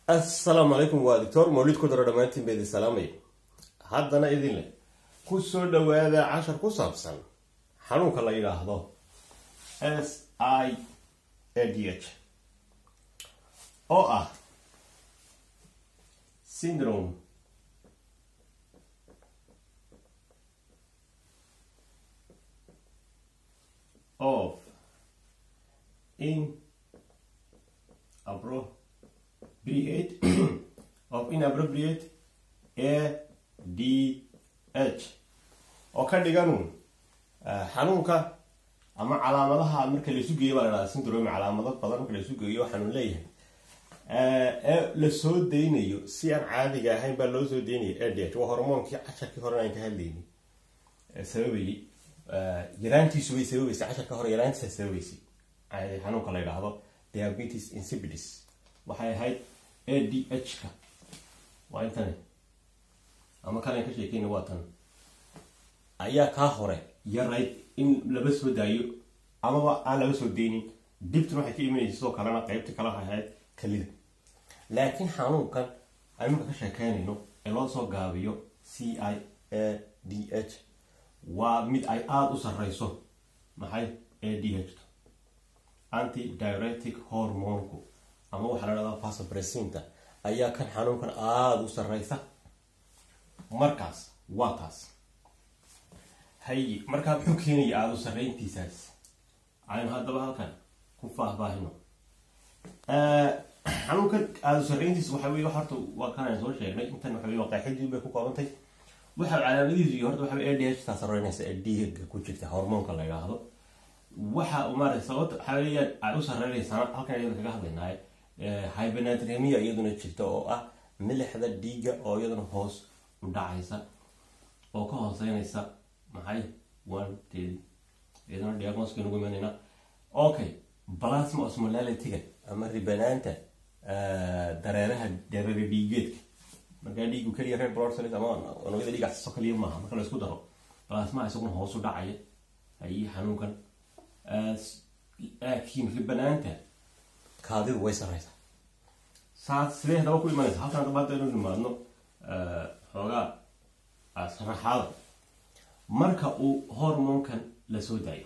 assalaamu calaykum waa doctor mawlid ku daro dhammaantiin ba idin salaamaya haddana idin leh ku soo dhawaada cashar ku saabsan xanuunka la yidhaahdo s i a d h oo ah syndrome of inappropriate of inappropriate a d h oo ka dhigan xanuunka ama calaamadaha marka laisu geeyo baa la dhahda syndrome calaamado badan marka laisu geeyo xanuun leeyahay ee lasoo daynayo si aan caadiga ahayn baa loo soo daynaya a d h waa hormoonkii casharkii hore aan ka hadlaynay sababayay yaraantiisu way sababaysay casharka hore yaraantiisa sababaysay xanuunka la yidhaahdo diabetes insipidus waxay ahayd a d h ka waa intani ama kalan ka sheekeyna waa tan ayaa kaa hore yarayd in laba soo daayo amaba aan laba soo deynin dibtuna waxay ka imanaysa sidoo kalena qeybta kale waxay ahayd kalida laakiin xanuunkan aynu marka ka sheekeynayno ee loo soo gaabiyo c i a d h waa mid ay aada u sarreyso maxay a d h anti diuretic hormonku ama waxaa la dhahdaa vasopressinta ayaa kan xanuunkan aada u sarreysa markaas waa taas haye markaa muxuu keenaya aada u sarreyntiisaas aynu haddaba halkan ku faahfaahino xanuunkan aada u sarreyntiisa waxa wey horta waa kan aan soo sheegnay intan waxa wey waa qaaxidii bay ku koobantay waxa calaamadihiisu iyo horta waxa wey a d h taa sarreynaysa ee dhiiga ku jirta hormoonka la yidhaahdo waxa maarata sababta waxaa weeyaan ay u sarreynaysaana halkan iyada kaga hadlaynaaye hybenatremia iyaduna jirta oo ah milixda dhiigga oo iyaduna hoos u dhacaysa oo ka hooseynaysa maxay one ten iyaduna diagnoska nugu imanayna okay plasma osmolality-ga ama ribanaanta dareeraha dareere dhiigeedka markaa dhiigu keliya red blood cells ama unugyada dhiiga so kaliya maaha marka la isku daro plasma isaguna hoos u dhacaya ayii xanuunkan laakiin ribanaanta kaadidu way sarreysaa saas sidee hadaba ku imanaysa halkan hadaba haddaynu nimaadno xoogaa sharaxaada marka uu hormoonkan la soo daayo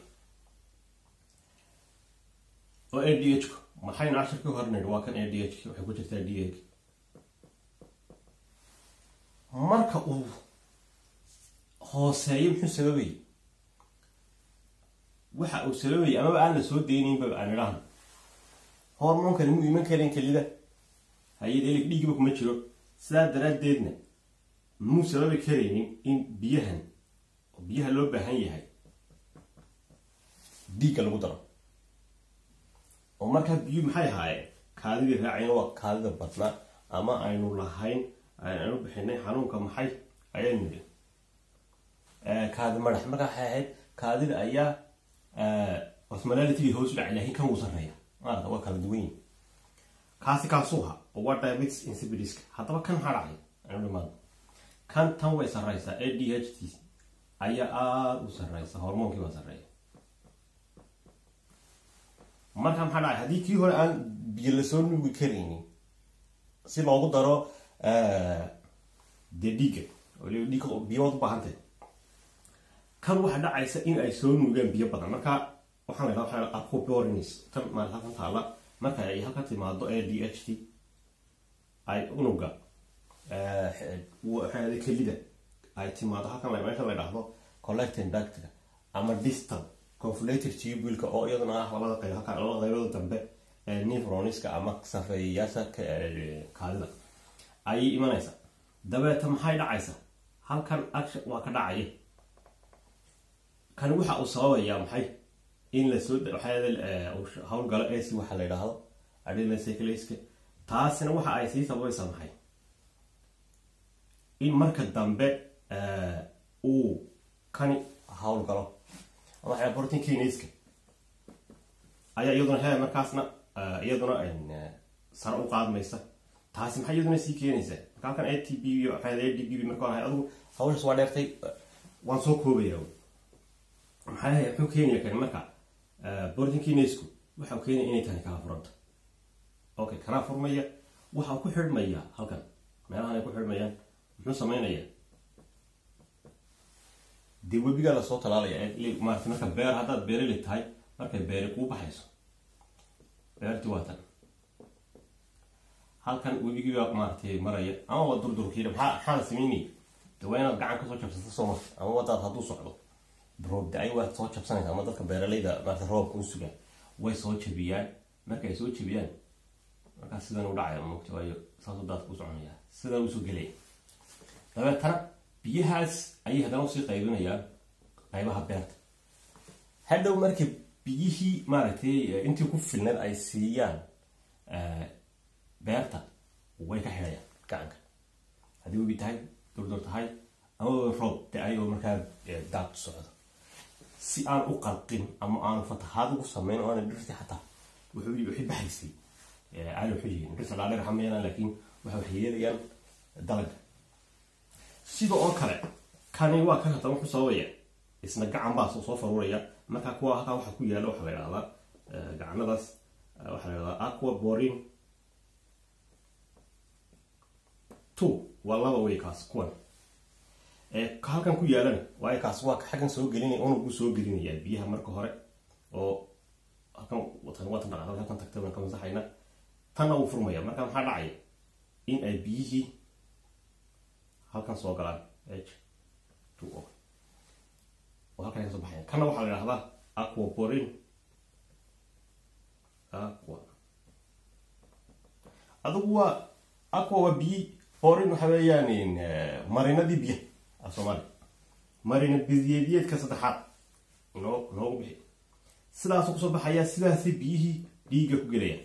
oo a d h ku maxaynu cashirkii hornayd waa kan a d h waxay ku jirtaa d h marka uu hooseeyo muxuu sababayay waxa uu sababayay amaba aan la soo daynaynba aan idhaahno hormoonkani mu iman karin kelida hay-ad dhiigba kuma jiro sidaa daraaddeedna muu sababi karaynin in biyahan biyaha loo baahan yahay dhiigga lagu daro oo markaa biyu maxay ahaayeen kaadidii raacayna waa kaadida badnaa ama aynu lahayn aynu bixinay xanuunka maxay ayaynu nidhi kaadi madax markaa waxay ahayd kaadida ayaa osmolality hoos u dhacay laakiin kan wuu sarreeya maarata waa kala duwan yihin kaasi kaasuha oo waa diabetes insipidiska haddaba kan maxaa dhacay aynu dhimaado kan tan way sarreysaa a d h t ayaa aada u sarreysa hormoonkii baa sarreeya marka maxaa dhacay haddii kii hore aan biyo lasoo nuugi karaynin si loogu daro dee dhiigga dhiigga biyood u baahantay kan waxaa dhacaysa in ay soo nuugaan biyo badan marka waxaan la waxa aqubornis tan maal halkan taala marka ay halkan timaado a d h t ay unuga waxaada kelida ay timaado halkan meesha la dhahdo collecting ductka ama distal conflated tubulka oo iyaduna ah labada qayb halkan labada qaybada dambe ee nefroniska ama safeeyayaasha kaadida ayay imanaysa dabeeta maxay dhacaysa halkan action waa ka dhacaya kan waxa uu sababayaa maxay in lasoo hawlgalo ac waxa la yidhaahdo adrenacyclaska taasina waxa ay sii sababaysaa maxay in marka dambe uu kani hawlgalo ama protein kinaska ayaa iyaduna he markaasna iyaduna sare u qaadmaysa taasi maxay iyaduna sii keenaysaa marka halkan a t b a d b marka ahay adigu hawshaas waa dheertay waan soo koobaya maxay muxuu keenaya kani marka protein kinasku waxau keenaya inay tani kala furanto okay kana furmaya waxaa ku xidhmaya halkan meelahan ay ku xidhmayaan muxuu samaynayaa dee webigaa lasoo talaalaya maarata marka beer haddaad beerali tahay markay beeri kuu baxayso beertii waa tan halkan webigii baa maaratay maraya ama waa durdurkiina maxaa maxaa la samaynaya de waa inaad gacan kasoo jabsata soo marta ama wadaad hadduu socdo roob da-ay waad soo jabsanaysa ama dadka beeralayda maarata roobka u sugaan way soo jabiyaan marka ay soo jabiyaan markaas sidan u dhacaya mogta waayo saasuu daadka u soconaya sidan usoo gelaya dabeetana biyahaas ayay haddana usii qaybinayaan qaybaha beerta hadhow marka biyihii maaragtay intii ku filneed ay siiyaan beerta way ka xidhayaan gacanka haddii webi tahay durdur tahay ama roob da-ay oo markaa daad socdo si aan u qalqin ama aanu fatahaad ugu samayn oo aana dhirti xataa wuxuu wixii baxaysay aana wuxuu yihiin dhirta dhaadheer xamayana laakiin waxa waxay yeelayaan dalaga sida oo kale kani waa kan haddana wuxuu sababaya isna gacan baa soo faruuraya markaa kuwa halkaa waxa ku yaala waxaa la idhahdaa gacanadaas waxaa la idhahdaa aqua borin two waa laba wey kaas kuwan halkan ku yaalana waayo kaas waa xaggan soo gelinaya unugu soo gelinayaa biyaha marka hore oo halkan watan watan dhaqaaqda halkan tagtay baan ka masaxayna tanna wuu furmaya marka maxaa dhacaya in ay biyihii halkan soo galaan h two o oo halkan ay kasoo baxayan kanna waxaa la idhahdaa aqua borin aqua adigu waa aqua waa biyi borin waxa weeyaan marinadii biyaha af soomaali marina biyeedyeedka saddexaad noo noogu bixi sidaasuu kusoo baxayaa sidaasay biyihii dhiigga ku gelayaan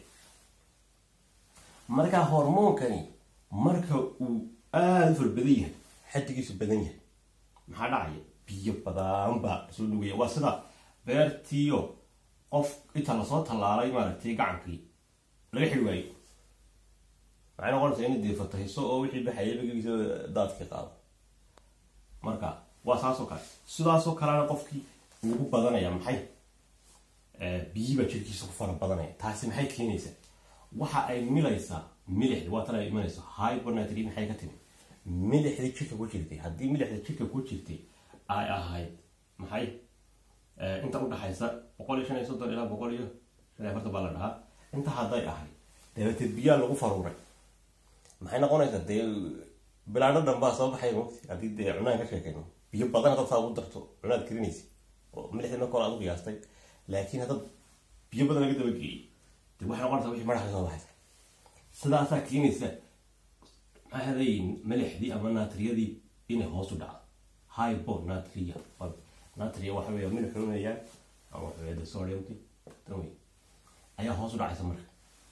markaa hormoonkani marka uu aada u fara badan yahay xadigiisu badan yahay maxaa dhacaya biyo badan baa soo nugaya waa sida beertiio qof inta lasoo tallaalay maaragtay gacankii laga xidhi waayo maxay noqonaysaa inay dee fatahiso oo wixii baxaya bagigiisa daadkii qaado marka waa saasoo kale sidaasoo kalena qofkii ugu badanaya maxay biyi baa jirkiisa ku fara badanaya taasi maxay keenaysaa waxa ay milaysaa milixdi waa tan ay imanayso hybernatry maxay ka timi milixdii jirka ku jirtay haddii milixda jirka ku jirtay ay ahayd maxay inta udhaxaysa boqol iyo shan iyo soddon ilaa boqol iyo shan iyo afartan baa la dhahaa inta hadday ahayd dabeetee biyaa lagu faruuray maxay noqonaysaa dee bilaadho dhan baa soo baxay mogti haddii dee cunaan ka sheekayno biyo badan haddaad saa ugu darto cunaad karinaysa oo milixdii marka hore aad u qiyaastay laakiin haddaad biyo badan laga daba geeyey dee waxay noqonaysaa wixii madaxa soo baxaysa sidaasaa keenaysa maxay hadayin milixdii ama naatriyadii inay hoos u dhacdo hypo natria natria waxa weeya milix cunayaan ama waxa weeya sodiumti tan wey ayaa hoos u dhacaysa marka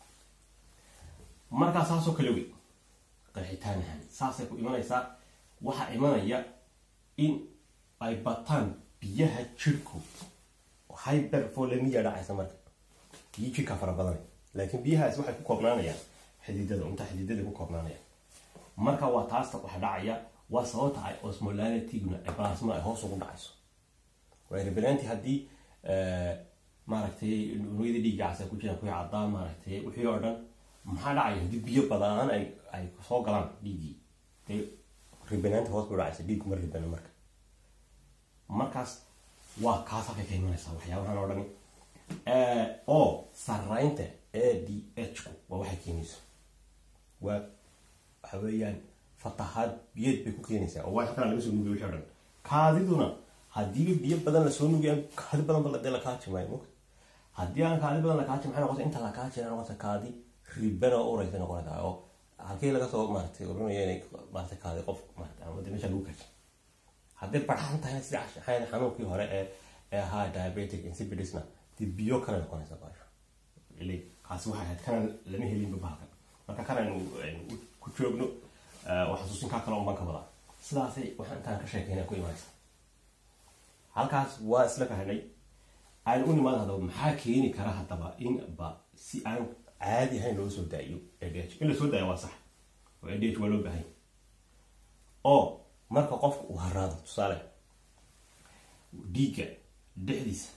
markaa saasoo kale wey qeexitaan ahaan saasay ku imanaysaa waxaa imanaya in ay bataan biyaha jirku hyperfolemiya dhacaysa marka biyo jirka fara badanay laakiin biyahaas waxay ku koobnaanayaan xididada inta xididada ku koobnaanayaan marka waa taasta waxa dhacaya waa sababta ay osmolanitiguna plasma ay hoos ugu dhacayso waa rebelanti haddii maaragtay unugyada dhiigga cas ay ku jiraan kuwii caddaan maaragtay wixii oo dhan maxaa dhacaya haddii biyo badaan ay ay soo galaan dhiiggii dee ribenaanta hoos bay dhacaysa dhiiggu ma ribena marka markaas waa kaas halkay ka imanaysaa waxyaabahan oo dhani oo saraynta a d h ku waa waxay keenayso waa waxa weeyaan fatahaad biyeed bay ku keenaysaa oo wax kala laga soo nugiyo wixii o dhan kaadiduna haddiiba biyo badan lasoo nugiya kaadi badan ba dee lakaaji maayo mugta haddii aan kaadi badan lakaaji maxay noqota inta lakaajina noqota kaadi ribana oo uraysa noqonaysaa oo halkii laga soo maaratay oranaya inay maaratay kaadi qof maarata ama dee meesha lagu kaji hadday barxan tahay sida xanuunkii hore ee ee ahaa diabetic insipidisna dee biyo kale noqonaysa baasha ile kaasi waxay ahayd kana lama helinba bahalkan marka kan aynu ku joogno waa xasuusinkaa kale unbaan ka wadaa sidaasay waxaan intaan ka sheekayna ku imanaysa halkaas waa isla fahnay aan u nimaada haddaba maxaa keeni kara haddaba in ba si aan caadi ahayn loo soo daayo adh in la soo daayo waa sax oo adh waa loo baahan oo marka qofka uu haraado tusaale dhiigga dhexdiisa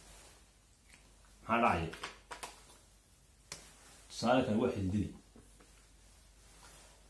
maxaa dhacaya tusaale kale waa xididadii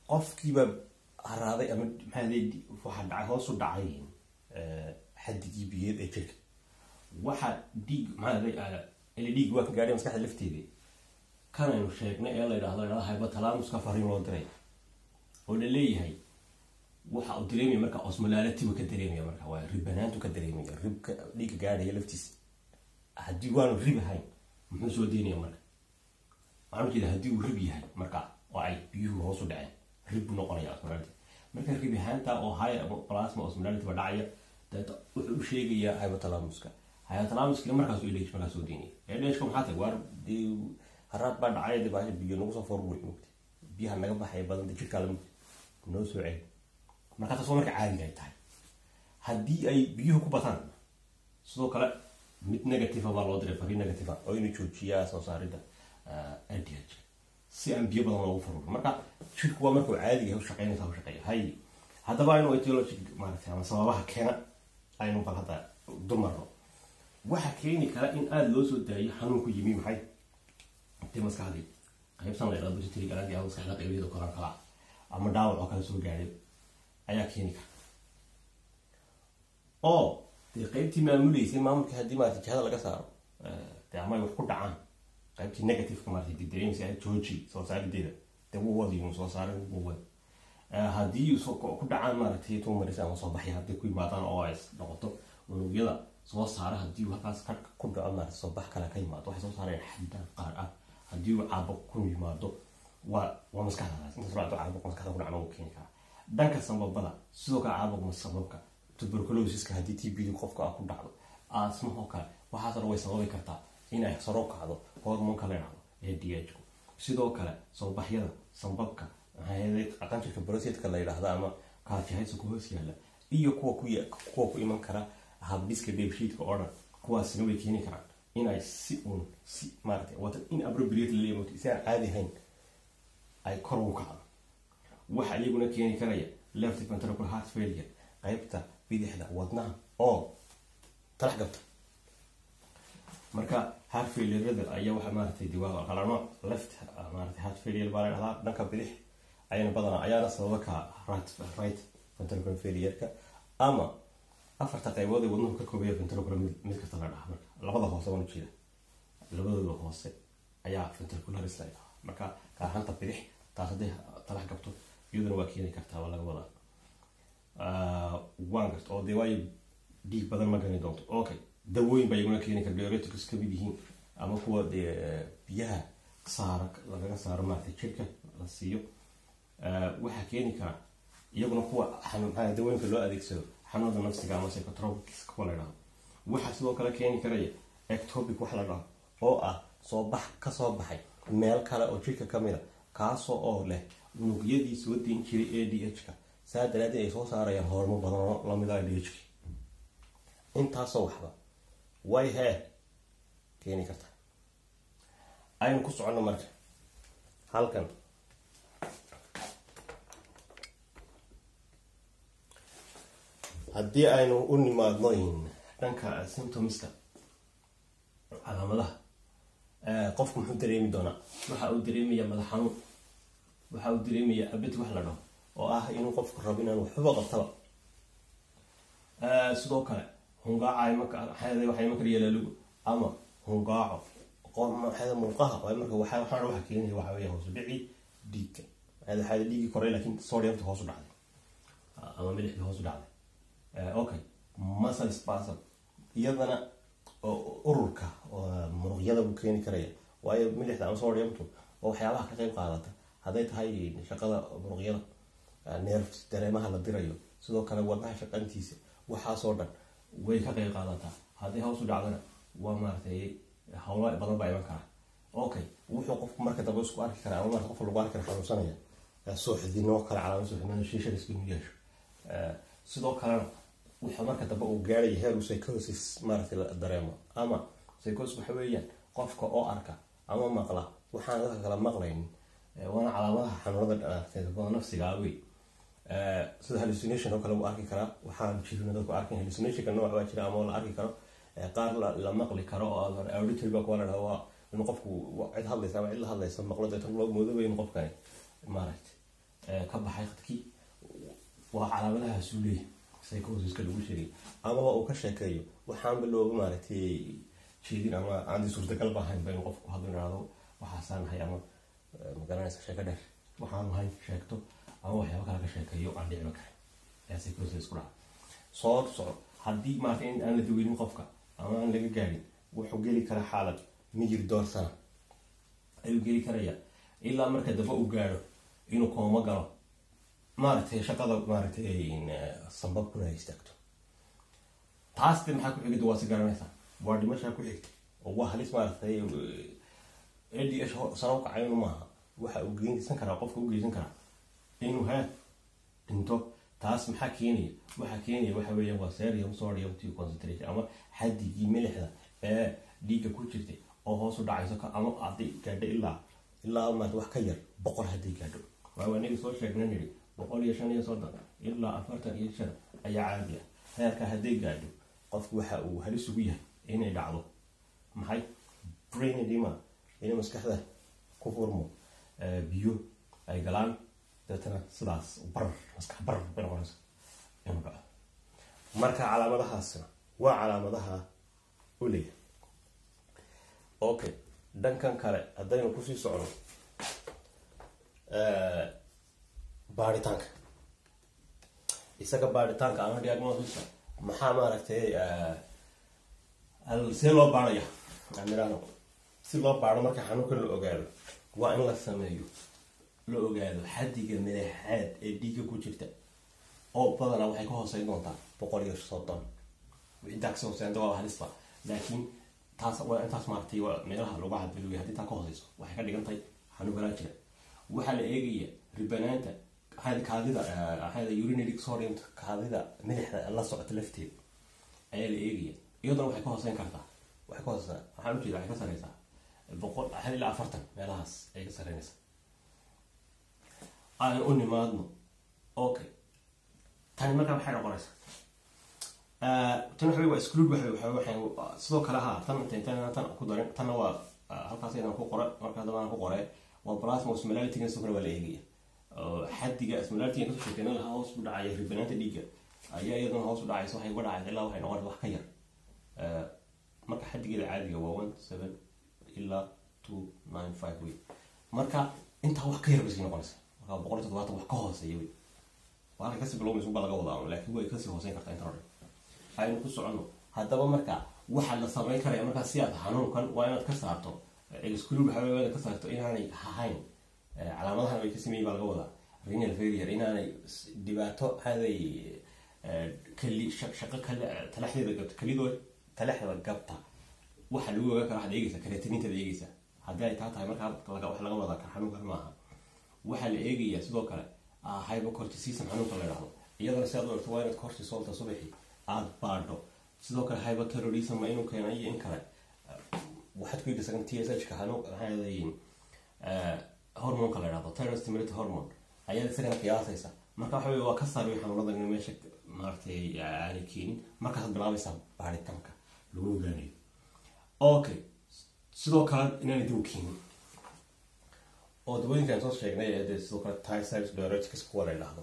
qofkiiba haraaday ama maxaa waxa dhacay hoosu dhacay xadigii biyeed ee jirka waxa dhiig maxaa ila dhiig waa ka gaadhay maskaxda lafteeda kan aynu sheegnay ee la yidhahdo la hypothalamuska fariin loo diray oo la leeyahay waxa uu dareemaya marka osmolaalatibu ka dareemaya marka waa ribanaantu ka dareemaya ribka dhiigga gaadhaya laftiisa haddii waanu rib ahayn muxuu soo deynaya marka waxaan ujeeda haddii uu rib yahay marka oo ay biyuhu hoosu dhaceen rib buu noqonaya osmolality marka rib ahaanta oo high plasma osmolality ba dhacaya deeta wuxuu u sheegayaa hypothalamuska hypothalamuska markaas edh markaas soo deynaya edhka maxaa tahay waar dee haraad baa dhacay dee baasha biyo nagu soo forward mugta biyaha naga baxaya badanta jirkaa lamugta noo soo celi markaa taas waa marka caadiga ay tahay haddii ay biyuhu ku bataan sidoo kale mid negative baa loo diray fariin negative oo inuu joojiyaa soo saaridda ldh si aan biyo badan loogu faruurin marka jirku waa markuu caadiga u shaqeynaysa u shaqeeya hay haddaba aynu etiologic maaragtay ama sababaha keena aynu bal hadda dulmarno waxa keeni kara in aada loo soo daayo xanuun ku yimi maxay dee maskaxdii qaybsan la yidhahdo busitiri galaantii ama maskaxda qaybaheeda koran kala ama dhaawac oo kale soo gaadhay ayaa keeni kara oo dee qaybtii maamuleysay maamulka haddii maarata jihada laga saaro dee ama ay wax ku dhacaan qaybtii negativeka maarata dee dareemaysa jooji soo saarideeda dee wuu wadi uu soo saaray wuu wadi haddii ku dhacaan maaragtay tumarisa ama soo baxya haddii ku yimaadaan oo ay noqoto unugyada soo saara haddii uu halkaas ka ku dhaco maarata soo bax kale ka yimaado waxay soo saareen xaddan qaar ah haddii uu caabo ku yimaado waa waa maskaxdaas intaas raacdo caabuq maskaxda ku dhacna wuu keeni karaa dhanka sababada sidoo kale caabuq sababka tuberculosiska haddii t b d qofka ah ku dhacdo asmahoo kale waxaas dhan way sababi kartaa in ay saro kacdo hormonka la yidhahdo ee d h ku sidoo kale soobaxyada sambabka qanjirka brosetka la yidhaahdo ama kaajahaysa ku hoos yaalla iyo kuwa ku kuwa ku iman kara habdhiska dheefshiidka oo dhan kuwaasina way keeni karaan inay si uun si maarata wata in appropriate la leeyahay si aan caadi ahayn ay kor ugu kacdo waxa iyaguna keeni karaya left ventricular heart failure qaybta bidixda wadnaha oo talax gabta marka heart failurada ayaa waxa maaratay diwaa kala nooc left maarata heart failure baa la dhahdaa dhanka bidix ayana badanaa ayaana sababa ka right right ventricular failureka ama afarta qaybood ee wadnuhu ka koobaya ventricular mid kasta la dhaha marka labada hoose waan ujeeda labadooda hoose ayaa ventricularis la dhaha marka gaarhanta bidix taas hadday talax gabto iyaduna waa keeni kartaa waa laga wadaa waan garta oo dee waayo dhiig badan ma gani doonto okay dawooyin baa iyaguna keeni kara diuretics ka mid yihiin ama kuwa dee biyaha saara lagaga saaro maarata jirka la siiyo waxaa keeni kara iyaguna kuwa maxaa dawooyinka loo adeegsado xanuunada nafsiga ama psychotropics kuwa la dhahdo waxaa sidoo kale keeni karaya ectopic wax la dhaho oo ah soo bax kasoo baxay meel kale oo jirka kamid a kaasoo oo leh unugyadii soo deyn jiray a d h ka saa daraadeed ay soo saarayaan hormo badan oo lamid a d h ki intaasoo waxba way hee keeni karta aynu ku soconno marka halkan haddii aynu u nimaadno dhanka symptomska calaamadaha qofku muxuu dareemi doonaa waxa uu dareemaya madax xanuun waxa uu dareemaya abad wax la dhaho oo ah inuu qofku rabo inaan waxba qabtaba sidoo kale hungaaca waxay iman kara yalalugu ama hungaaco muuqaha marka waxaa waxa keenaya waxa weya hoosu dhici dhiigga waxaa dhiigii koray laakiin sodiumta hoosu dhacday ama milixdii hoosu dhacday okay muscle spasm iyadana ururka muruqyada buu keeni karaya waayo milixda ama sodiumtu oo waxyaabaha ka qayb qaadata hadday tahay shaqada muruqyada nerves dareemaha la dirayo sidoo kale wadnaha shaqantiisa waxaasoo dhan way ka qayb qaadataa hadday hoos u dhacdana waa maaratay hawlo badan baa iman karaa okay wuxuu qofku marka dambe isku arki karaa ama marka qofka lagu arki kara xanuunsanaya suuxdinoo kale calaamad suuxdinoo shiishadiska inuu yeesho sidoo kalena wuxuu marka dambe uu gaaraya heer uu psychosis maaratay la dareemo ama psychosis waxa weeyaan qofka oo arka ama maqla waxaan dadka kala maqlaynin waana calaamadaha xanuunada nafsiga wey sida hallucination oo kale wuu arki karaa waxaan jirin dadku arkin hallucinationka nooc baa jira ama la arki karo qaar la maqli karo oo auditory baa kuwa la dhaha waa in qofku cid hadlaysa ama cid la hadlaysa maqlo deetan loo moodaba in qofkani maaragtay ka baxay khadkii waa calaamadahaasuu leeyahay psychosiska lagu sheegay amaba uu ka sheekeeyo waxaanba looga maaragtay jeedin ama aandi suurtagal ba ahayn ba inuu qofku hadlo ihahdo waxaasaan nahay ama magaranaysa sheeko dheer waxaanu hayn sheegto ama waxyaaba kale ka sheekeeyo aan dhicba karin ayaa psychosis isku dhaca soo soco haddii maarata in aan la daweynin qofka ama aan laga gaadhin wuxuu geli karaa xaalad miyir door sana ayuu geli karaya ilaa marka dambe uu gaadho inuu kooma galo maaragtay shaqada maaragtay sambabkuna ay istaagto taas de maxaa ku xigida waa si garanaysaa waa dhimashaa ku xigta oo waa halis maaragtay a d h sara u kacaynu maaha waxa uu geysan karaa qofka u geysan karaa inuu ha dhinto taas maxaa keenaya waxaa keenaya waxa weeya waa serium sodium to concentration ama xadigii milixda ee dhiigga ku jirtay oo hoos u dhacayso ama hadday gaadho ilaa ilaa maarata wax ka yar boqol hadday gaadho waa aniga soo sheegna nidhi boqol iyo shan iyo soddon ilaa afartan iyo shan ayaa caadi ah heerka hadday gaadho qofku waxa uu halis ugu yahay inay dhacdo maxay brain edema inay maskaxda ku furmo biyo ay galaan dabeetana sidaas barar maskax barar bay noqonaysa inuu dhaco marka calaamadahaasna waa calaamadaha u leeyahay okay dhankan kale haddaynu kusii socno baaritaanka isaga baaritaanka ama diagnosis maxaa maaragtay see loo baaraya amirano si loo baaro marka xanuunka la ogaado waa in la sameeyo la ogaado xadiga madaxaad ee dhiigga ku jirta oo badanaa waxay ka hooseyn doontaa boqol iyo soddon intaa kasii hooseynta waa halista laakiin taas waa intaas maaragtay waa meelaha lagu cadbiluya haddii taa ka hooseyso waxay ka dhigan tahay xanuun galaa jira waxaa la eegaya ribanaanta kaadida maxaa urinary sodium kaadida milixda la socota lafteeda ayaa la eegaya iyaduna waxay ka hooseyn kartaa waxay ka hooseysaa waxaan ujeeda waxay ka sareysaa boqol hal ilaa afartan meelahaas ayay ka sareynaysaa aan u nimaadno okay tani markaa maxay noqonaysaa tan waxa waa exclude waxa waxa waxay sidoo kale ha tan tan tan ku darin tanna waa halkaas inaan ku qora marka hadaba aan ku qoray waa plasma osmolality sidoo kale waa la eegaya xadiga osmolality kasoo sheekeyna lahaa hoos u dhacaya ribanaanta dhiigga ayaa iyaduna hoos u dhacaysa waxay uga dhacaysa ilaa waxay noqonaysa wax ka yar marka xadigeeda caadiga waa one seven ilaa two nine five wey marka intaa wax ka yar bay sii noqonaysa marka boqol iyo toddobaatan wax ka hooseeya wey waa kasii bilowmaysa baa laga wadaa laakiin way kasii hooseyn kartaa inta hore aynu ku soconno haddaba marka waxaa la samayn karaya markaa si aad xanuunkan waa inaad ka saarto exclude waxaa waa inaad ka saarto inaanay ahayn calaamadahan way ka sameeyey baa laga wadaa renal failure inaanay dhibaato haday kali shaqo kale talaxdeeda gabta kalidoo talaxda gabta waxa lagu ogaan kara waxaad eegeysa kareetinintaad eegeysa haddii ay taa tahay markaa wax laga wadaa kan xanuunkan maaha waxaa la eegayaa sidoo kale hypocorticism xanuunka la idhahdo iyadana si aad u egto waa inaad cortisolta subaxi aada baadho sidoo kale hypoterrorism ma inuu keena iyo in kale waxaad ku eegaysaa t s h ka xanuun maxaa leeyihin hormonka la idhahdo terror stimulator hormone ayaad isagana qiyaasaysa marka waxa wey waa ka saari xanuunadan in meesha maaragtay aanay keenin markaasaad bilaabaysaa baaritaanka lagu ogaanayo okay sidoo kale inaanay dib u keenin oo dawooyinkaan soo sheegnay ee dee sidoo kale types diuretics kuwa la idhaahdo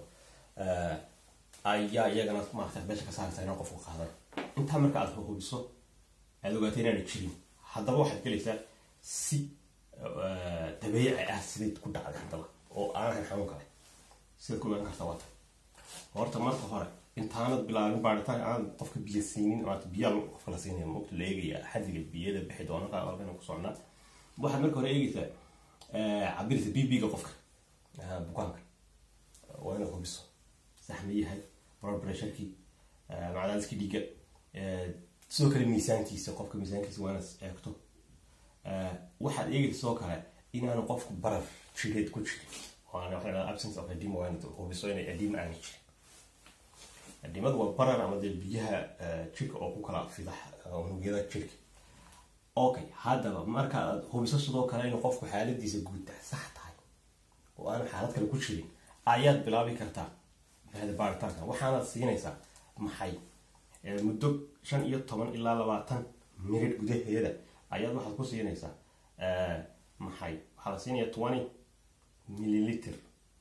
ayaa iyagana maarata meesha ka saaraysa inaan qofku qaadan intaa marka aad hubiso aad ogaatay inaanay jirin haddaba waxaad gelaysaa si dabeeci ah sidayd ku dhacday haddaba oo aan ahayn xanuun kale sidaad ku ogaan karta waata horta marka hore intaanad bilaabin baaritaan aan qofka biyo siinin maarata biyaa qofka la siinaya mogta la eegaya xadiga biyada bixi doona halkan ku socnaa waxaad marka hore eegaysaa cabirisa b b-ga qofka bukaanka waa inaad hubiso saxma yahay blood pressurekii macdaaliskii dhiigga sidoo kale miisaankiisa qofka miisaankiisa waa inaad eegto waxaad eegaysa sidoo kale inaanu qofku barar jireed ku jirin waana waxa la absence of edema waa inaad hubiso inay edema aani jirin edimadu waa barar ama dee biyaha jirka oo ku kala fida unugyada jirka okay haddaba marka aad hubiso sidoo kale inuu qofku xaaladiisa guud sax tahay oo aanu xaalad kale ku jirin ayaad bilaabi kartaa baaritaanka waxaanaad siinaysaa maxay muddo shan iyo toban ilaa labaatan minid gudaheeda ayaad waxaad ku siinaysaa maxay waxaa la siinaya twenty milliliter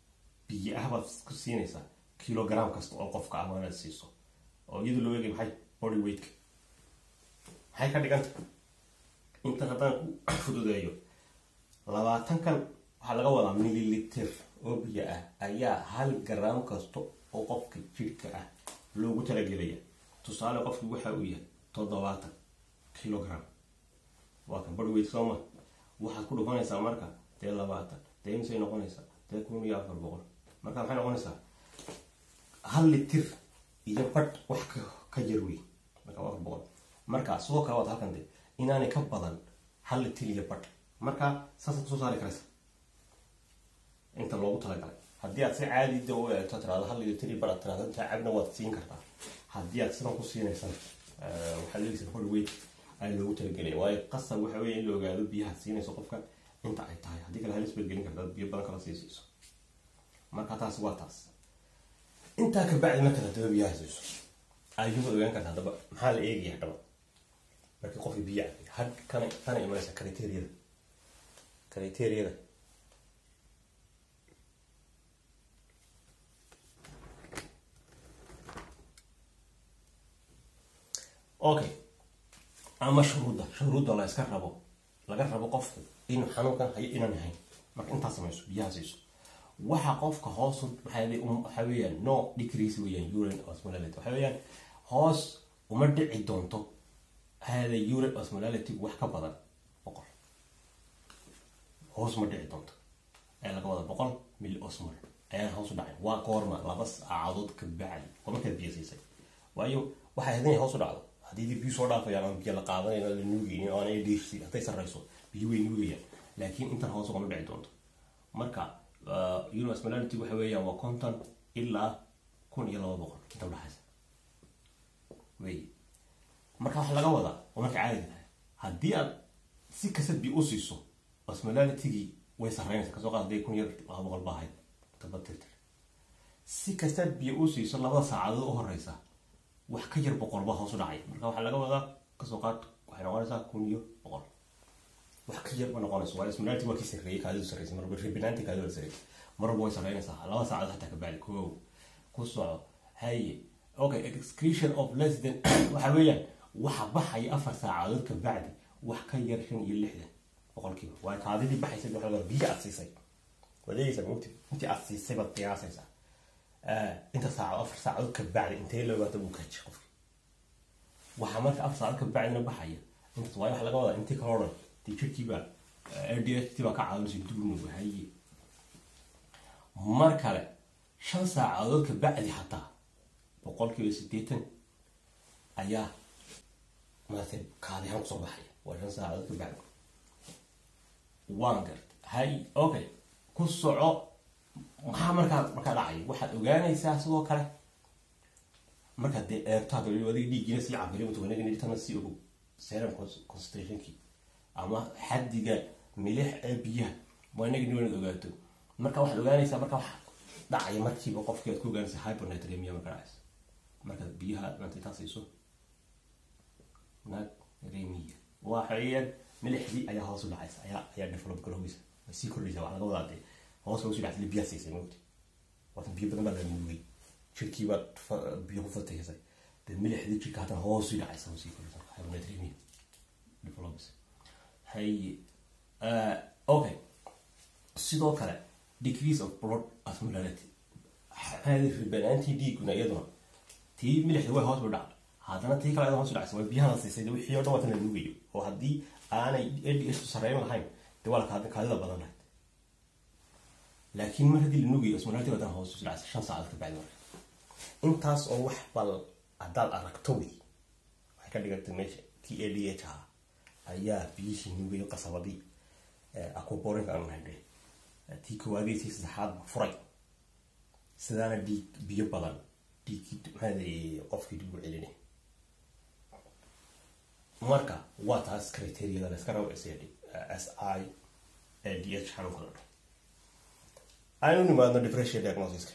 biyo ah baad ku siinaysaa kilogram kasta oo qofka ah waanaad siiso oo iyadoo loo eegay maxay body weightka maxay ka dhiganta intan haddaan ku fududeeyo labaatankan waxaa laga wadaa milliliter oo biyo ah ayaa hal garam kasta oo qofka jidhka ah loogu talagelaya tusaale qofki waxa uu yahay toddobaatan kilogram waa kan body weight sooma waxaad ku dhufanaysaa marka dee labaatan dee imisay noqonaysaa dee kun iyo afar boqol marka maxay noqonaysaa hal litir iyo badh wax ka jar wey marka afar boqol marka sidoo kale waad halkan de inaanay ka badan hal litir iyo badh marka saasaad kusoo saari karaysa inta loogu talagalay haddii aad si caadi da u eegto tiraado hal litir iyo badh aad tiraado intaa cabna waad siin kartaa haddii aad sidan ku siinaysan waxaad leegaysaa body weight ay loogu talagelaya waayo qasab waxa weeye in la ogaado biyaha siinayso qofka inta ay tahay haddii kale halis baad gelin kartaa biyo badan kala sii siiso marka taasi waa taas intaa ka bacdi markaad haddaba biyaha siiso ayuba ogaan karta haddaba maxaa la eegaya haddaba markii qofka biyo cabay had kana kana imanaysa kriteriyada kriteriyada okay ama shuruudda shuruudda la iska rabo laga rabo qofku inuu xanuunkan hayo inaan ahayn marka intaa samayso biyaha siiso waxa qofka hoos waxa weeyaan no decrease weeyaan urine osmolality waxa weeyaan hoos uma dhici doonto hada urine osmolality wax ka badan boqol hoos uma dhici doonto ayaa laga wada boqol mil osmol ayaan hoos u dhacay waa goorma laba saacadood ka bacdi oo markaad biyo siisay waayo waxay ahayd inay hoos u dhacdo haddii biyo soo dhaafayaan ama biyo la qaadanayn la nuugaynin oo aanay dhiirsi hadday sarrayso biyo way nuugayaan laakiin intan hoos ugama dhici doonto marka universmality waxa weeyaan waa konton ilaa kun iyo laba boqol inta udhaxaysa wey marka waxaa laga wadaa oo marka caadi tahay haddii aad si kasta biyo u siiso osmolalitigii way sarreynaysa kasoo qaad hadday kun iyo laba boqol ba ahayd tabatirtir si kastaad biyo u siiso labada saacadood u horeysa wax ka yar boqol baa hoos u dhacay marka waxaa laga wadaa kasoo qaad waxay noqonaysaa kun iyo boqol wax ka yar ma noqonayso waayo osmolality waa kii sarreeyay kaadidu sarreysay marba ribinaanti kaadidu sarreysay marba way sarreynaysaa laba saacadood xataa ka bacdi koow ku soco haye okay excretion of less than waxa weeyaan waxa baxaya afar saacadood ka bacdi wax ka yar shan iyo lixdan boqolkiiba waayo kaadidii baxaysa waxa laga biyo aad siisay waad eegaysaa mugti intii aad siisay baad qiyaasaysaa inta saacadood afar saacadood ka bacdi intee loogaata buu kaji qofki waxaa marka afar saacadood ka bacdina baxaya intaas waayo waxa laga wadaa intii kale o dhan dee jirkiibaa ldht baa ka caawinaysa dugnuga haye mar kale shan saacadood ka bacdi xataa boqolkiiba siddeetan ayaa maaragtay kaadihaan kusoo baxaya waa shan saacadood ka bacdi waan garta hay okay ku soco maxaa markaa markaa dhacay waxaad ogaanaysaa sidoo kale markaad dee eegto hadda adiga dhiiggiina sii cabiriyo tuganagana sii ogow serum concentrationkii ama xaddiga milix ee biyaha waa inaga niwanaad ogaato marka waxaad ogaanaysaa marka waxa dhacaya markiiba qofkii aad ku ogaanaysa hypernatremia marka dhacaysa markaad biyaha maanta intaa siiso natremia waxayaan milixdii ayaa hoos u dhacaysa ayaa ayaa develop garoweysa way sii kordhaysa waxaa laga wadaa dee hoos hoos u dhacday biyaha siisay mogti waatan biyo badan baa la nuugay jirkii baad biyo ku fataysay dee milixdii jirka haddana hoos u dhacaysa way sii kordhaysa hypernatremia develops haye okay sidoo kale decrease of blood osmolality hadi ribanaantii dhiiguna iyaduna tii milixda way hoos u dhacda haddana tii kale hoos u dhacaysa way biyaha la siisay wixii oo dhan waatan la nuugayo oo haddii aanay ldh sarreyn lahayn dee waa la kaadida badan lahayd laakiin mar haddii la nuugayo osmolality waatan hoos u dhacaysa shan saacadood ka bacdi marka intaas oo wax bal haddaad aragto wey waxay ka dhigantay meesha t a d h ah ayaa biyihii nuugayo qasabadii aquaborinka aanu nahay tii koowaadii tii saddexaad furay sidaana dhiig biyo badan dhiiggii maxaa qofkii dib u celinay marka waa taas criteriyada layska rabo s s i a d h xanuunka la dhaho aynu nimaadno differential diagnosiska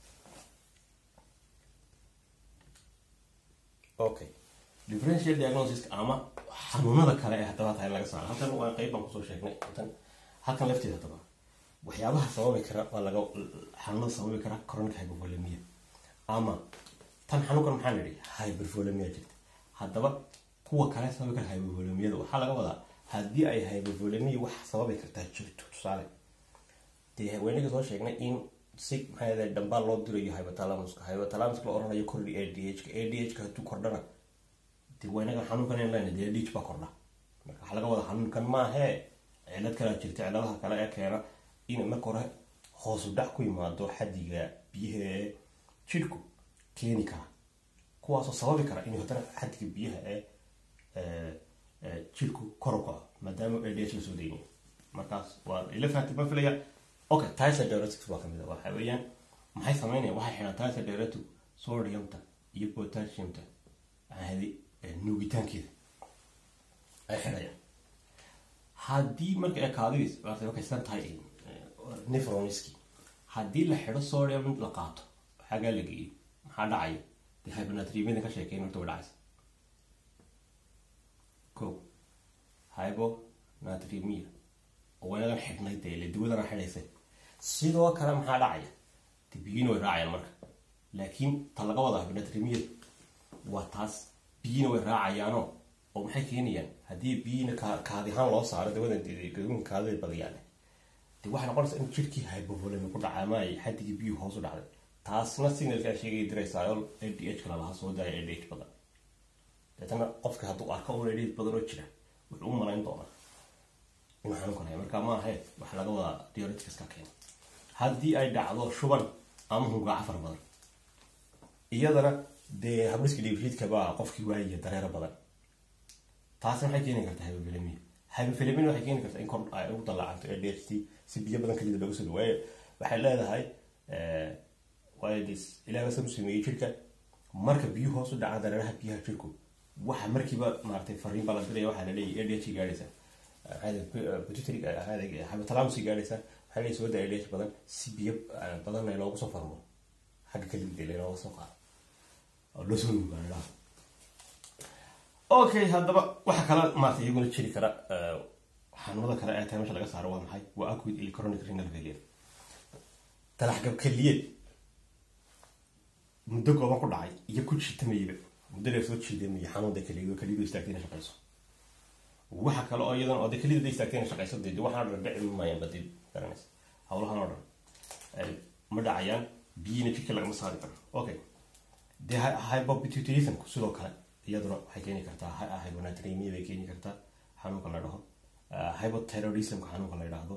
okay differential diagnosis ama xanuunada kale ee haddaba tahay laga saaro halkan waa qeyb baan kusoo sheegnay halkan halkan lafteeda haddaba waxyaabaha sababi kara waa laga xanuunada sababi kara chronic hypervolemia ama tan xanuunkan maxaa nidhi hypervolemia jirta haddaba kuwa kale sababi kara hypervolemiyada waxaa laga wadaa haddii ay hypervolemia wax sababi kartaa jirto tusaale dee weynaga soo sheegnay in si maxaa dhambaal loo dirayo hypotalamuska hypotalamuska la oranayo kordhi a d h ka a d h ka hadduu kordhana dee weynaga xanuunkan in lena dee a d h baa kordha marka waxaa laga wadaa xanuunkan maahee cilad kalea jirta ciladaha kale ee keena in marka hore hoosu dhac ku yimaado xadiga biyaha ee jidhku keeni kara kuwaasoo sababi kara in haddana xadiga biyaha ee jidhku kor u kaco maadaama a d h lasoo deynayo markaas waa ila fahamtay ma filaya okay tyser diuretics waa kamid a waxa weeyaan maxay sameynayaan waxay xidhaan tyser diuretic sodiumta iyo potassiumta ahadi nuugitaankeeda ay xidhayaan haddii marka ay kaadidiis maartay markay san tahay nefroniski haddii la xidho sodium la qaato xagaa la geeyo maxaa dhacaya dee hyponatremiyada ka sheekeyn horta way dhacaysa ko hyponatremia oo waynadan xidhnay dee ile dawadana xidhaysay sidoo kale maxaa dhacaya de biyina way raacayaan marka laakiin ta laga wada hyponatremiyada waa taas biyina way raacayaanoo oo maxay keenayaan haddii biyina kaadi ahaan loo saaro dawadan gaduunka kaadida badiyaan de waxay noqonaysaa in jirkii hypovolemi ku dhacay ama ay xadigii biyuhu hoos u dhacday taasna signalkaa sheegay diraysaa oo a d h kala laha soo daaya a d h badan deetana qofka hadduu arko un a d h badan oo jira wuxuu u malayn doonaa inuu xanuun kanaya marka ma ahe waxa laga wadaa dioreticaska keena haddii ay dhacdo shuban ama hungaaca fara badan iyadana dee habdhiska dhiibshiidka baa qofkii waayaya dareero badan taasna waxay keeni kartaa hypovolemia hypovolemia waxay keeni kartaa in kor ay ugu dallaacanto a d h t si biyo badan kalida loogu soo waayo waxay leedahay waayo des ilaah baa u sameeyey jirka marka biyuhu hoos u dhacaan dareeraha biyaha jirku waxa markiiba maaragtay fariin baa la diraya waxaa la leeyahy a d h gaadhaysa hypothalamusi gaadhaysa waxaa leeyahy soo daa a d h badan si biyo badan ay loogu soo farmo xagga kalida laynooga soo qaado oo loo soo nuugaanidhaha okay haddaba waxa kale maarata iyaguna jiri kara xanuunada kale ee tahay mesha laga saaro waa maxay waa acute electronic renal failure talaxgab keliyeed muddo gooban ku dhacay iyo ku jiitamayaba muddo dheer soo jiidamaya xanuunda keliyeed oo kelidu istaagtay inay shaqayso waxa kale oo iyadan oo de kelida day istaagtay inay shaqayso dee waxaan dhan dhici maayaan badid garanaysa hawlahan oo dhan ma dhacayaan biyina jidka lagama saari karo okay dee hypopituitarismku sidoo kale iyaduna waxay keeni kartaa hyponatremia bay keeni kartaa xanuunka la dhaho hypoterrorismka xanuunka la yidhaahdo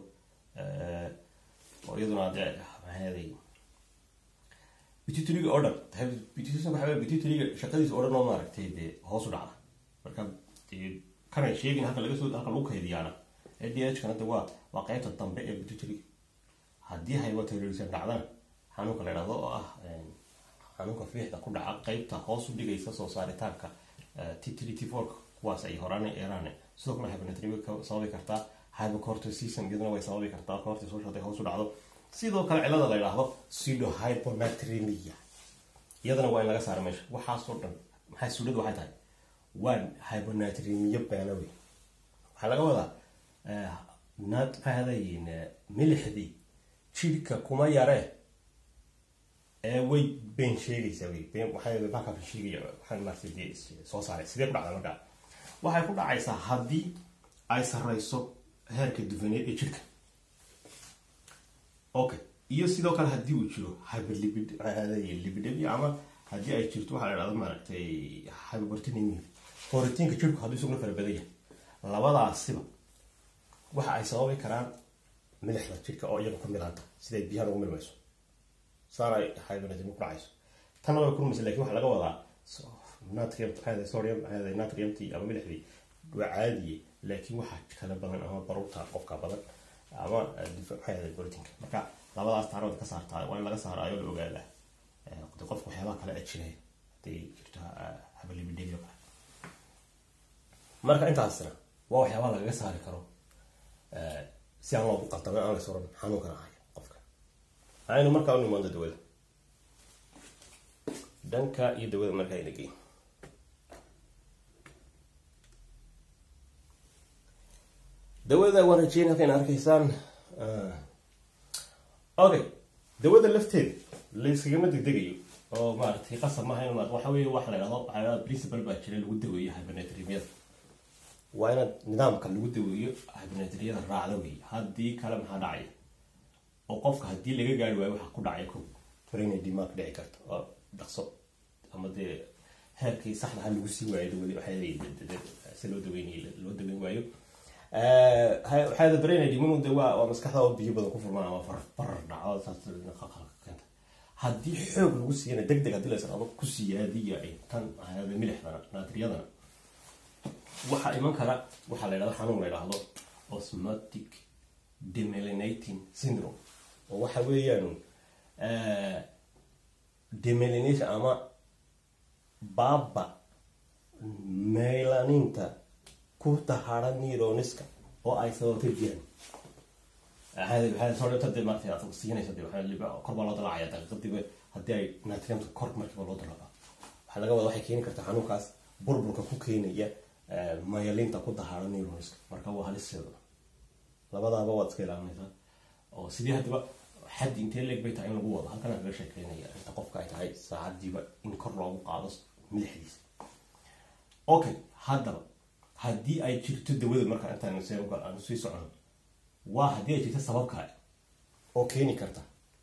oo iyaduna dee maxaaday pituitariga oo dhan pituitarism waxa wey pituitariga shaqadiisa oo dhan oo maaragtay dee hoos u dhacda marka dee kanay sheegin halka laga soo halka lagu kaydiyaana a d h kana de waa waa qeybta dambe ee pituitariga haddii hypoterrorism dhacdana xanuunka la yidhahdo oo ah xanuunka fiixda ku dhaca qeybta hoos u dhigaysa soo saaritaanka t three t four kuwaas ay horaan eeraan sidoo kale hyponatremia sababi kartaa hypocorticism iyaduna way sababi kartaa cortisol haday hoos u dhacdo sidoo kale cilada la yidhaahdo pseudo hyponatremia iyadana waa in laga saara meesha waxaasoo dhan maxay suuladu waxay tahay waa hyponatremia beena wey waxaa laga wadaa naad maxay hadayin milixdii jidhka kuma yaree ee way been sheegaysaa wey been waxay markaa sheegaya waxaan maartay dee soo saaray sidee ku dhacdaa markaa waxay ku dhacaysaa haddii ay sarreyso heerka dufaneed ee jirka okay iyo sidoo kale haddii uu jiro hyperlipid lipidemia ama haddii ay jirto waxaa la dhahda maaragtay hyperproteinemia borotiinka jirku hadduu isaguna fara badan yahay labadaasiba waxa ay sababi karaan milixda jirka oo iyaga ku milanta siday biyahan ugu milmayso saana hyponatremia ku dhacayso tanna way kulmaysa lakin waxaa laga wadaa natrium sodium natriumti ama milixdii waa caadiye laakiin waxaa kala badan ama baruurta qofka badan ama maxay borotiinka marka labadaas taarooda ka saartaa waa in laga saaraayo la ogaadaa de qofka waxyaabaha kale ajinaya haday jirto habalibidhegyo kale marka intaasna waa waxyaabaha lagaga saari karo si aan loogu qaldamin aan lays oran xanuunkan ahay qofka aynu markaa u nimaando dawada dhanka iyo dawada markaa ina geyn dawada waan rajeyn halkan arkaysaan okay dawada lafteeda layskagama degdegayo oo maaragtay qasab maaha in waxa weeye wax la idhahdo waxaa principal baa jira lagu daweeyo hypernatremyada waa inaad nidaamka lagu daweeyo hypernatremyada raacda wey haddii kale maxaa dhacaya oo qofka haddii laga gaari waayo waxaa ku dhacaya ko brain dimaag dhici karta oo dhaqso ama dee heerkii saxda ha lagu sii waayo dawadi waxaa si loo daweynay loo daweyn waayo waxaa brain diminu de waa waa maskaxda oo biyo badan ku furmaan ama far farar dhaco saas qalqalka keenta haddii xoog lagu siiyana deg deg haddii la israado ku siiya haddii ay tan ahayada milixdana naatriyadana waxaa iman kara waxaa la yidhahdo xanuun la yidhaahdo osmotic demelinating syndrome oo waxa weeyaan demelination ama baaba melaninta ku tahara neuroniska oo ay sababtay jiran kor baa loo dalacaya daqiiqadiiba haddii ay natriumta kor markiiba loo dalaco waxaa laga wada waxay keeni kartaa xanuunkaas burburka ku keenaya mayalinta ku dahara neuroniska marka waa haliseeda labadaaba waad iska ilaalinaysaa oo sidii haddaba xad intee leeg bay tahay in lagu wado halkan kaga sheekeynaya inta qofka ay tahay saacadiiba in kor loogu qaado madaxdiisa okay haddaba haddii ay jirto dawada marka intaan aanu sii socono waa haddii ay jirto sabab kale oo keeni karta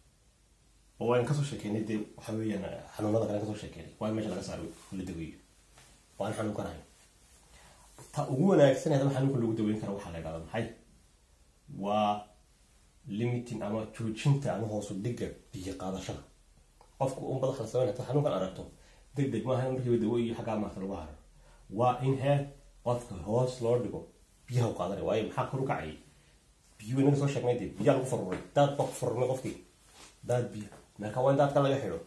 oo waan kasoo sheekeynay dee waxa weeyaan xanuunada kale kasoo sheekeynay waa in meesha laga saaro la daweeyo waan xanuunkanahay ta ugu wanaagsan hadaba xanuunka lagu daweyn karo waxaa la idhahda maxay waa limiting ama joojinta ama hoosu dhiga biyo qaadashada qofku un badax la sameyn ta xanuunkan aragto deg deg maaha in markiiba dawo iyo xaggaa maarta lagu haro waa in heer qofka hoos loo dhigo biyaha u qaadanaya waayo maxaa kor u kacayay biyo inaga soo sheegnay dee biyaa lagu faruray daad baa ku farurmay qofkii daad biyo marka waa in daadka laga xidho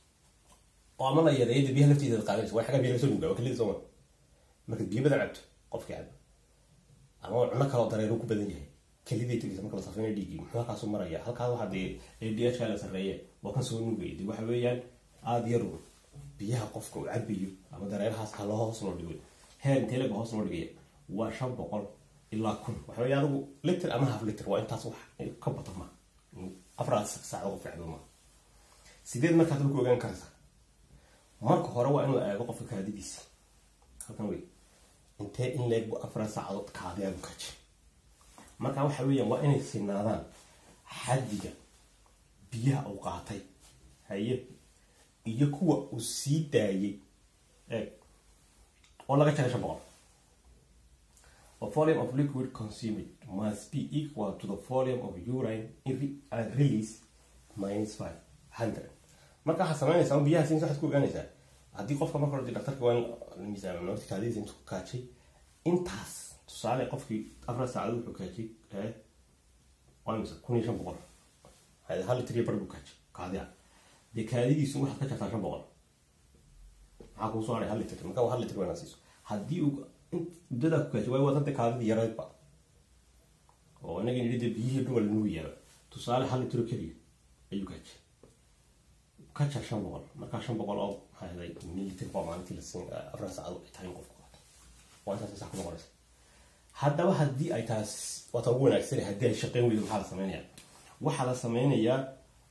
oo ama la yareeyo dee biyaha laftiisa qaadanaysa waa xaggaa biyo laga soo nugaa waa kalida sooma marka biyo badan cabto qofkii cabo ama cuno kale oo dareero ku badan yahay keliday tegaysa marka la safrinayo dhiiggii muxuu halkaasu maraya halkaas waxaa dee a d h ka la sarreeye waa kan soo nugaya dee waxa weeyaan aada yaru biyaha qofka uu cabayo ama dareerahaas ha loo hoos loo dhigo heer intee lega hoos loo dhigaya waa shan boqol ilaa kun waxa weeye adigu liter ama half liter waa intaas wax ka bato ma afraad saacdo qof ficdo ma sideed markaad ku ogaan karaysaa marka hore waa inuu eego qofka kaadidiisa halkan wey intee in leeg bu afraad saacadood kaadiyaagu kaji marka waxa weeyaan waa inay sinaadaan xaddiga biyaha uu qaatay haye iyo kuwa uu sii daayay eeg oo laga jaray shan boqol The volume of liquid consumed must be equal to the volume of urine release minus five hundred. marka waxaad samaynaysaa biyaha siin waxaad ku ogaanaysaa haddii qofka marka hore daktarka waa in miisaan nafti kaadidiisa intuu kaajay intaas tusaale qofkii afar saacadood wuxuu kaajay ee waa imisa kun iyo shan boqol hal litir iyo bar buu kaajay kaadiya dee kaadidiisu waxaad ka jartaa shan boqol maxaa kuu soo haray hal litir marka waa hal litir waa inaad siiso haddii uu muddadaa ku kaajay waayo waa danta kaadidii yaraydba oo inaga nidhi dee biyihii dhumal nugu yaaba tusaale hal litiro keliya ayuu kaajay ka jar shan boqol markaa shan boqol oo maxaa heday mililitir baa maalintii la siin afar saacadood ay tahay in qofku qaato waa intaas sax ku noqonaysa haddaba haddii ay taas waata ugu wanaagsan haddii ay shaqeyn weydo maxaa la sameynaya waxaa la sameynayaa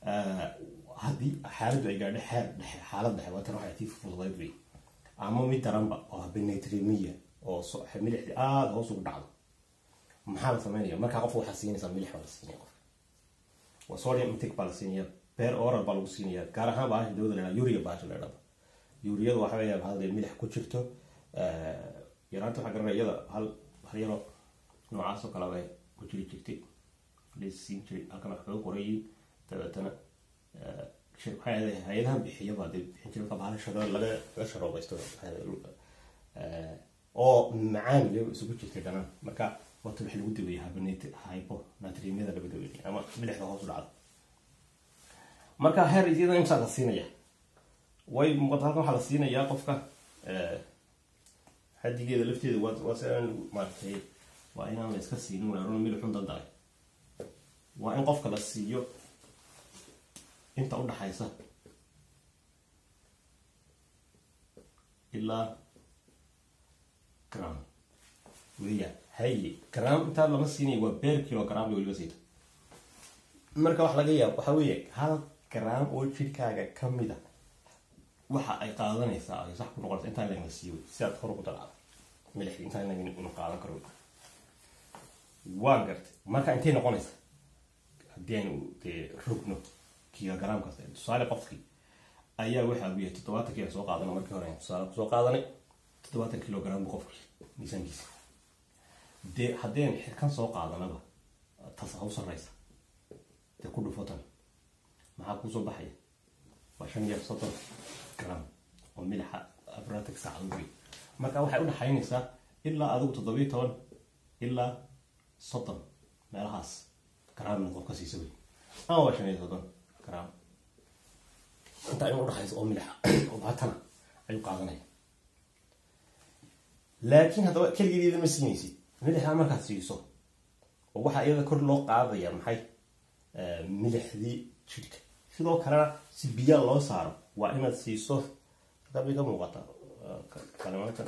haddii xaaladdu ay gaadho xeer dhexe xaalad dhexe waa tan waxay tii fududayd wey ama mid daranba oo benetremia oo milixdii aada hoos ugu dhacdo maxaa la sameynaya markaa qofka waxaa siinaysaa milix baa la siinaya qof waa sodium intake baa la siinaya beer oral baa lagu siinaya gaar ahaan baasha dawada la yidhaha uria baasha la yidhahdo uriyadu waxa weeyaa hadee milix ku jirto yaraanta waxaa garanaya iyada hal hal yaro noocaas oo kale bay ku jiri jirtay laysiin jiray halkan wax kaga qorayay dabeetana hay-adahan bixiyaba dee bixin jiray marka bahal sharo laga laga sharoobaysto oo macaan iyo isugu jirtay dhanaan marka wata wax lagu daweeyay habonate hypo natriumyada laga daweeyay ama milixda hoos u dhacdo marka heer iyada imsaa la siinaya way muuqata halkan waxaa la siinayaa qofka xadigeeda lafteeda waa waa si aan maaragtay waa inaan la iska siinin weeraro milixun dandalay waa in qofka la siiyo inta u dhaxaysa ilaa gram weeyaan haye gram intaa lama siinaya waa beer kilogram weliba siita marka wax laga yaabo waxaa weeye hal gram oo jirkaaga ka mid a waxa ay qaadanaysaa ay sax ku noqonaysa intaan lagna siiyo si aad hor ugu dalaacdo milixda intaan lagna inu qaadan karo waan gartay marka intay noqonaysa haddii aynu dee rogno kilogram kasta tusaale qofkii ayaa waxa uu yahay toddobaatan kilo soo qaadana markii hore ayaan tusaale kusoo qaadanay toddobaatan kilogram buu qofkii miisaankiisa dee haddeen xirkan soo qaadanaba tas ha u sarreysa dee ku dhufo tan maxaa kuusoo baxaya waa shan iyo soddon gram oo milixa abratic saacad wey marka waxay udhaxaynaysaa ilaa adigu toddobiyo toban ilaa soddon meelahaas gramna qof ka siisa wey ama waa shan iyo soddon gram intaa in udhaxaysa oo milixa oo baatana ayuu qaadanaya laakiin haddaba keligeeda ma siinaysid milixa markaad siiso oo waxaa iyada kor loo qaadaya maxay milixdii jidhka sidoo kalena si biyaa loo saaro waa inaad siiso dabay ka muuqata kalimaanta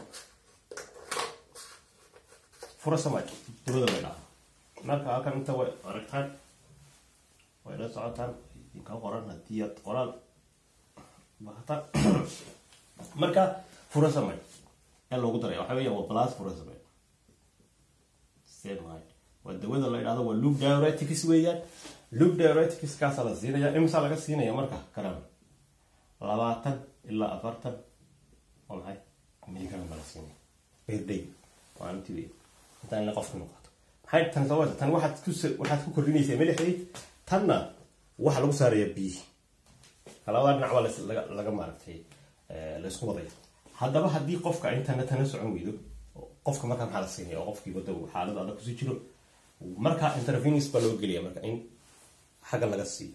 furasamaj dabada way dhaca marka halkan inta way aragtaan way la socotaan idinka qoran haddii aad qoraal bahata marka furasamaj ee loogu daraya waxaa weya waa plus furasamaj semahay waa dawada la idhahdo waa loop diuretics weeyaan loop diuretics kaasa la siinaya imisa laga siinaya marka karan labaatan ilaa afartan waa maxay miligram baa la siinaya per day maalintii wey intaan ila qofka noqoto maxay tan sababta tan waxaad ku waxaad ku kordhinaysaa milixdii tanna waxa lagu saaraya biyihi labada dhinac baa laga laga maaragtay laysku wadaya haddaba haddii qofka intana tana socon weydo qofka markaa maxaa la siinaya oo qofkii wada xaalad adag kusii jiro marka intervenus baa loo gelaya marka in xagga laga siiyo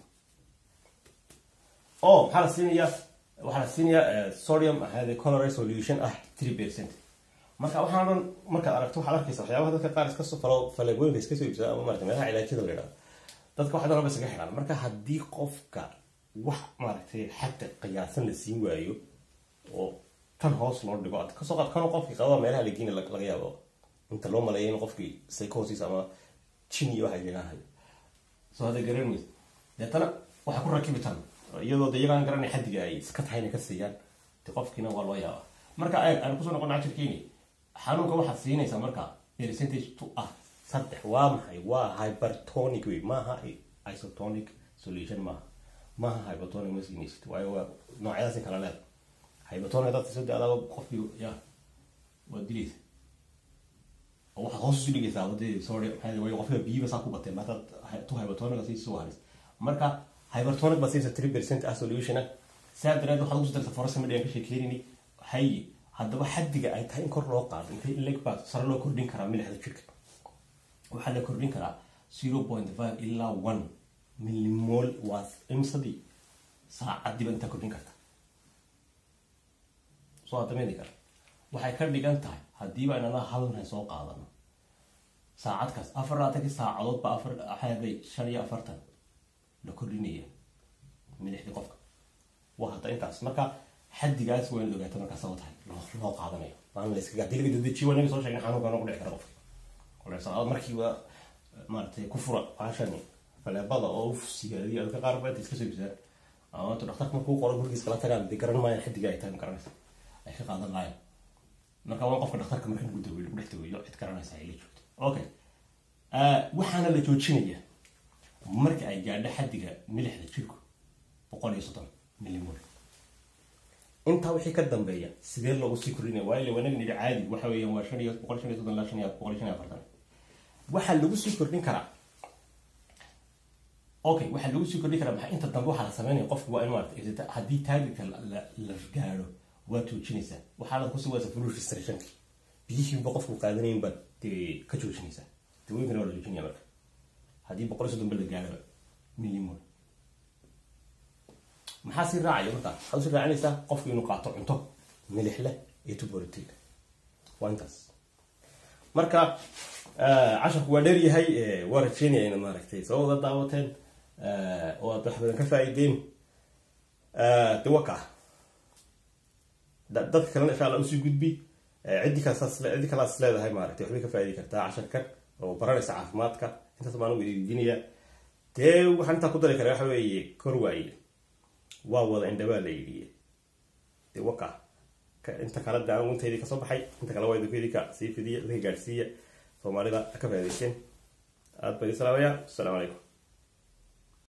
o maxaa la siinayaa waxaa la siinayaa sodium ahade colore solution ah three percent marka waxaan dhan markaad aragto waxaad arkaysa waxyaabaha dadka qaar iska soo falo faleegooyinka iska soo iibsada ama marata meelaha cilaajyada la yidhahdo dadka waxay dhan iskaga xidhaan marka haddii qofka wax maaragtay xagta qiyaasan la siin waayo oo tan hoos loo dhigo ad kasoo qaad kanoo qofkii qabaa meelaha lageena laga yaabo inta loo maleeya in qofkii psychosis ama jin iyo waxay leedahay soo hadda garan maysa deetana waxay ku rakibi tan iyadoo de iyagaan garanay xaddiga ay iska tahay inay ka siiyaan de qofkiina waa loo yaabaa marka eeg aan kusoo noqon cashirkeeni xanuunka waxaad siinaysaa marka percentage to ah saddex waa maxay waa hypertonic wey maaha isotonic solution maaha maaha hypertonic ma siinaysid waayo waa noocyadaasi kala leeda hypertonic dadka soo daadaaba qofkii ya waa dilaysa oo waxaad hoos isu dhigaysaa wadadii sorry maxaa way qofka biyiba saa ku batee maadaad tu hypertonic sii soo haris marka hypertonic baa siinaysa three percent ah solution ah saa daraadeed waxaad ugu darta forasa midhiyan ka sheekeynayni hay haddaba xaddiga ay tahay in kor loo qaado intay leg baa sare loo kordhin karaa milixda jirka waxaa la kordhin karaa zero point five ilaa one millimol waa imsadii saacadiiba intaa kordhin karta soo adameedi kara waxay ka dhigan tahay haddiiba inana halna soo qaadano saacad kaas afar labaatankii saacadood ba afar xeeday shan iyo afartan la kordhinaya milixdii qofka waa hadda intaas marka xaddigaas waa in la ogaata markaa sabab tahay loo qaadanayo maalin la iskaga hadii laga dadejiyo waa naga soo sheegna xanuunka noogu dhici kara qofka kolesalaad markiiba maaratay ku fura baashani faleebada oo uf sigaadiya dadka qaar ba inta iska soo ibsadaan ama intu dhaktarka markuu qoro gurigiis kala tagaan dee garan maayaan xaddiga ay tahay ma garanaysa ay ka qaadan laayaan marka waa qofka dhakhtarka marka lagu daweeyo lagu dhex daweeyo cid garanaysa ay la joogto okay waxaana la joojinaya marka ay gaadho xaddiga milixda jirku boqol iyo soddon millimol intaa wixii ka dambeeya sidee loogu sii kordhinaya waayo wanaag nidhi caadi waxa weeyaan waa shan iyo boqol shan iyo soddon ilaa shan iyo boqol iyo shan iyo afartan waxaa lagu sii kordhin karaa okay waxaa lagu sii kordhin karaa maxaa inta dambe waxaa la sameynaya qofku waa in maarata haddii taagirka la gaadho waa joojinaysaa waxaa la kusii waysa fluid restrictionki biyihiiba qofku qaadanayn baad dee ka joojinaysaa dawooyinkana waa la joojinaya marka haddii boqol iyo soddon ba la gaadhoba millimol maxaa sii raacaya markaa waxaad usii raacinaysaa qofku inuu qaato cunto milix leh iyo tuborotiin waa intaas marka casharku waa dheer yahay waa rajeynaya ina maaragtay soo wada daawateen oo aad wax badan ka faa'iideen de waa kaa dadka kalena insha allah usii gudbi ciddi kalaas ciddi kalaas leedahay maaragtay waxbay ka faa'iidi kartaa casharkan oo baranaysa caafimaadka intaas baan ugu weydiinaya dee waxaan intaa ku dari kara waxa weeye kor waaye waa wada indhabaa la yidhiye dee waka inta kale de anigu intaydii kasoo baxay inta kale waa idinku idinka sii fidiya idinka gaadhsiiya soomaalida ka faa'idaysteen aad baa idin salaamaya assalaamu calaykum